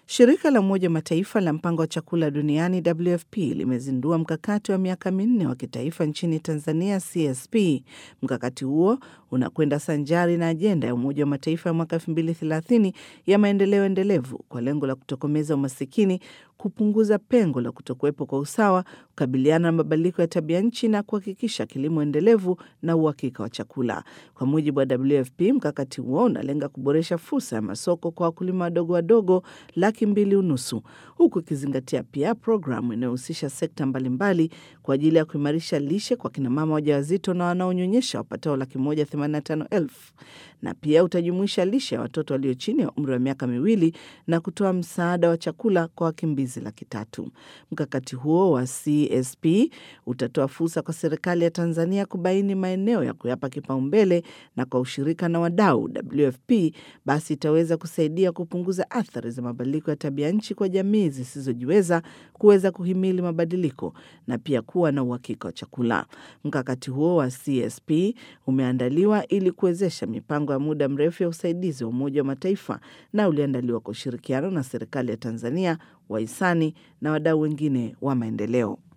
Shirika la Umoja wa Mataifa la Mpango wa Chakula Duniani WFP limezindua mkakati wa miaka minne wa kitaifa nchini Tanzania CSP. Mkakati huo unakwenda sanjari na ajenda ya Umoja wa Mataifa ya mwaka 2030 ya maendeleo endelevu kwa lengo la kutokomeza umasikini, kupunguza pengo la kutokuwepo kwa usawa, kukabiliana na mabadiliko ya tabia nchi na kuhakikisha kilimo endelevu na uhakika wa chakula. Kwa mujibu wa WFP, mkakati huo unalenga kuboresha fursa ya masoko kwa wakulima wadogo wadogo laki mbili unusu huku ikizingatia pia programu inayohusisha sekta mbalimbali kwa ajili ya kuimarisha lishe kwa kinamama wajawazito na wanaonyonyesha wapatao laki moja themanini na tano elfu na pia utajumuisha lishe ya watoto walio chini ya umri wa miaka miwili na kutoa msaada wa chakula kwa wakimbizi laki tatu. Mkakati huo wa CSP utatoa fursa kwa serikali ya Tanzania kubaini maeneo ya kuyapa kipaumbele na kwa ushirika na wadau WFP basi itaweza kusaidia kupunguza athari za mabadiliko ya tabia nchi kwa jamii zisizojiweza kuweza kuhimili mabadiliko na pia kuwa na uhakika wa chakula. Mkakati huo wa CSP umeandaliwa ili kuwezesha mipango ya muda mrefu ya usaidizi wa Umoja wa Mataifa na uliandaliwa kwa ushirikiano na serikali ya Tanzania, wahisani na wadau wengine wa maendeleo.